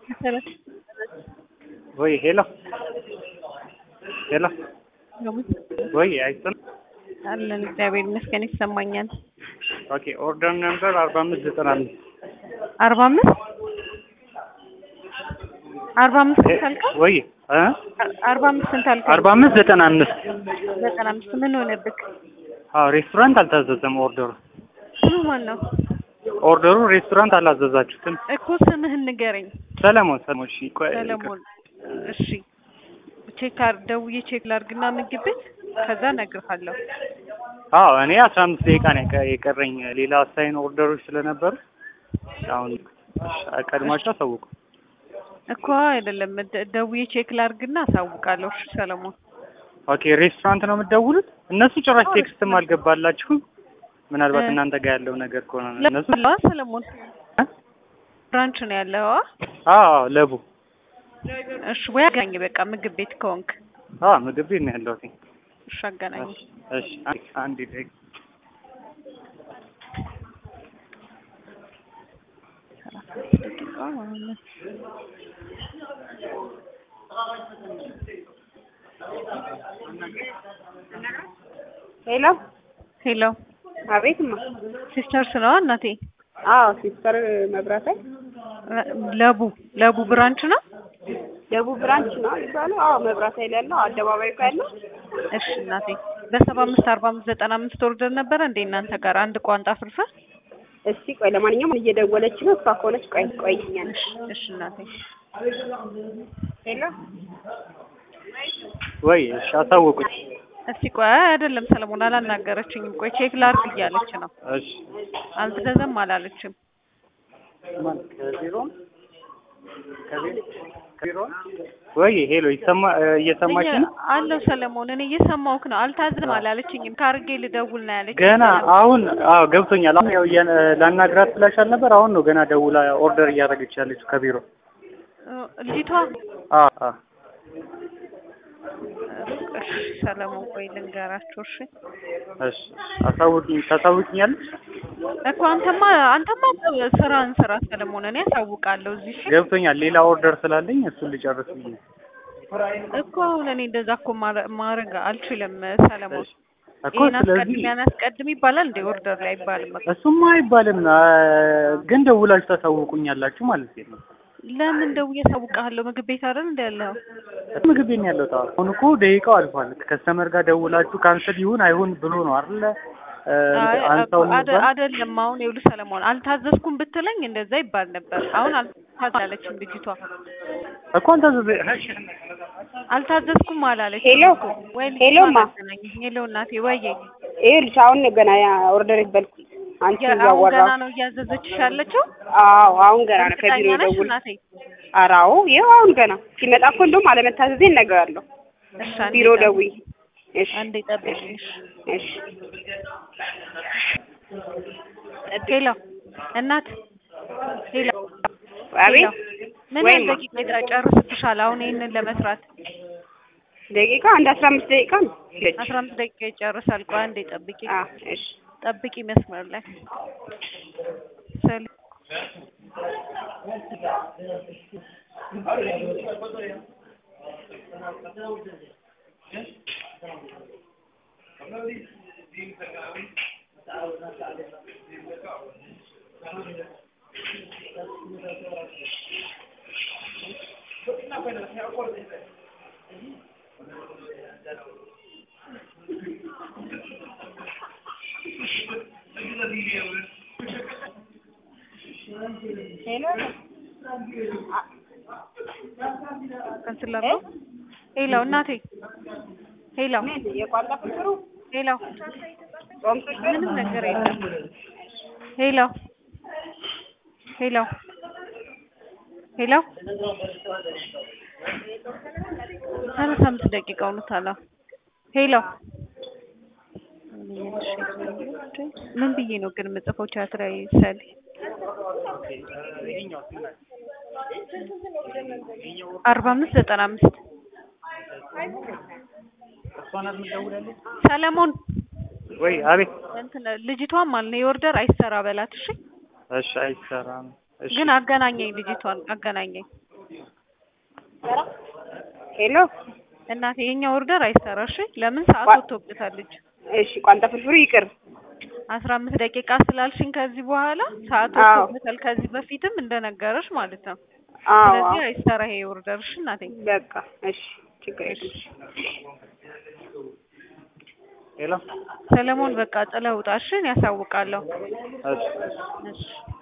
ወይ ሄሎ ሄሎ ወይ አይሰማም? አለን እግዚአብሔር ይመስገን ይሰማኛል። ኦኬ ኦርደር ነምበር አርባ አምስት ዘጠና አምስት አርባ አምስት አርባ አምስት ስንት አልከው? ወይ እ አርባ አምስት ስንት አልከው? አርባ አምስት ዘጠና አምስት ዘጠና አምስት ምን ሆነብክ? አዎ ሬስቶራንት አልታዘዘም ኦርደሩ ስሙ ማን ነው? ኦርደሩ ሬስቶራንት አላዘዛችሁትም እኮ ስምህን ንገረኝ። ሰለሞን ሰለሞን እሺ ቆይ ሰለሞን እሺ ቼክ አር ደውዬ ቼክ ላድርግና ምግብ ቤት ከዛ እነግርሃለሁ። አዎ እኔ አስራ አምስት ደቂቃ ነው የቀ- የቀረኝ ሌላ አሳይን ኦርደሮች ስለነበሩ አሁን እሺ፣ ቀድማችሁ አሳውቁ እኮ አይደለም ደ- ደውዬ ቼክ ላድርግና አሳውቃለሁ። እሺ ሰለሞን ኦኬ ሬስቶራንት ነው የምትደውሉት እነሱ ጭራሽ ቴክስትም አልገባላችሁም ምናልባት እ- እናንተ ጋር ያለው ነገር ከሆነ ነው እነሱ ለዋ ሰለሞን እ? ብራንች ነው ያለው። አዎ ለቡ እሺ ወይ አገናኝ በቃ ምግብ ቤት ከሆንክ አዎ ምግብ ቤት ነው ያለሁት እሺ አገናኝ። እሺ አንድ አንድ ደቂቃ ደቂቃ ማለት ነው። ሄሎ ሄሎ አቤት ማ ሲስተርስ ነው እናቴ? አዎ ሲስተር መብራቴ ለቡ ለቡ ብራንች ነው። ደቡብ ብራንች ነው የሚባለው አዎ መብራት ኃይል ያለው አደባባይ እኮ ያለው እሺ እናቴ በሰባ አምስት አርባ አምስት ዘጠና አምስት ኦርደር ነበረ እንዴ እናንተ ጋር አንድ ቋንጣ ፍርፍር? እስቲ ቆይ ለማንኛውም እየደወለች ነው እሷ ከሆነች ቆይ ቆይኛለሽ እሺ እናቴ ሄሎ ወይ እሺ አሳውቁኝ እስቲ ቆይ አይ አይደለም ሰለሞን አላናገረችኝም። ቆይ ቼክ ላድርግ እያለች ነው። እሺ አልተዘዘም አላለችም። ማን ከቢሮ ከቢሮ ከቢሮ ወይ ሄሎ ይሰማ እየሰማች ነው አለው ሰለሞን እኔ እየሰማሁህ ነው። አልታዝም አላለችኝም። ካርጌ ልደውል ነው ያለች። ገና አሁን አዎ ገብቶኛል አሁን ያው እያ- ላናግራት ብላሻል ነበር አሁን ነው ገና ደውላ ኦርደር እያደረገች ያለችው ከቢሮ ልጅቷ አዎ አዎ እሺ ሰለሞን ቆይ ልንገራቸው። እሺ እሺ አሳውቂኝ ታሳውቂኛለሽ እኮ አንተማ አንተማ ስራን ስራ ሰለሞን እኔ አሳውቃለሁ እዚህ እሺ ገብቶኛል ሌላ ኦርደር ስላለኝ እሱን ልጨርስ ብዬ ነው። እኮ አሁን እኔ እንደዛ እኮ ማረ- ማድረግ አልችልም ሰለሞን። እኮ ይሄን ስለዚህ አስቀድም ያን አስቀድም ይባላል እንደ ኦርደር ላይ አይባልም። በቃ እሱማ አይባልም አ፣ ግን ደውላችሁ ታሳውቁኛላችሁ ማለት ነው ለምን ደውዬ አሳውቅሃለሁ? ምግብ ቤት አይደል እንደ ያለው ምግብ ቤት ነው ያለው ታው አሁን እኮ ደቂቃው አልፏል ከስተመር ጋር ደውላችሁ ካንስል ይሁን አይሁን ብሎ ነው አይደለ እ፣ አይ አንሳው አደ- የሚባል አይደለም አሁን ይኸውልህ ሰለሞን አልታዘዝኩም ብትለኝ እንደዛ ይባል ነበር። አሁን አልታዘለችም ልጅቷ እኮ አንተ ዘ- አልታዘዝኩም አላለችም ሄሎ እኮ። ወይ ሄሎ ልጅቷን ማ አገናኝ። ሄሎ እናቴ ወዬ ይኸውልሽ አሁን ነው ገና ያ ኦርደር ይበልኩ አንቺ ያ- አሁን እያወራ ገና ነው እያዘዘችሽ ያለችው? አዎ አሁን ገና ነው ከቢሮ እርግጠኛ ነሽ ደውል እናቴ? ኧረ አዎ ይኸው አሁን ገና ሲመጣ እኮ እንደውም አለመታዘዜን እነግርሃለሁ እሺ አንዴ ቢሮ ጠብቂ። ደውይ እሺ አንዴ ጠብቂኝ። እሺ። እሺ ሄሎ እናት ሄሎ አቤት ሄሎ። ምን ወይ ያህል ማ ደቂቃ ይጨርስብሻል አሁን ይሄንን ለመስራት? ደቂቃ አንድ አስራ አምስት ደቂቃ ነው ይለች አስራ አምስት ደቂቃ ይጨርሳል። ቆይ አንዴ ጠብቂ አ እሺ ጠብቂ መስመር ላይ ሰል ሄሎ ከንስላሉ ሄሎ እናቴ ሄሎ ምን የቋንጣ ፍቅሩ ሄሎ ጾም ፍቅር ምንም ነገር የለም። ሄሎ ሄሎ ሄሎ ሰላሳ አምስት ደቂቃ ሆኖታል። ሄሎ ምን ብዬ ነው ግን የምጽፈው ቻት ላይ ሰል አርባ አምስት ዘጠና አምስት እሷ ናት የምትደውላለች ሰለሞን ወይ አቤት እንትን ልጅቷን ማለት ነው የኦርደር አይሰራ በላት እሺ እሺ አይሰራም እሺ ግን አገናኘኝ ልጅቷን አገናኘኝ ሄሎ እናቴ የኛ ኦርደር አይሰራሽ። ለምን ሰዓት ዋ- ወጥቶበታለች። እሺ ቋንጣ ፍርፍሩ ይቅር አስራ አምስት ደቂቃ ስላልሽኝ ከዚህ በኋላ ሰዓት አዎ። ወጥቶበታል። ከዚህ በፊትም እንደነገረሽ ማለት ነው። አዎ ስለዚህ አዎ። አይሰራ ይሄ ኦርደርሽ እናቴ። በቃ እሺ ችግር የለም ሄሎ ሰለሞን በቃ ጥለህ ውጣ እሺ፣ እኔ ያሳውቃለሁ። እሺ እሺ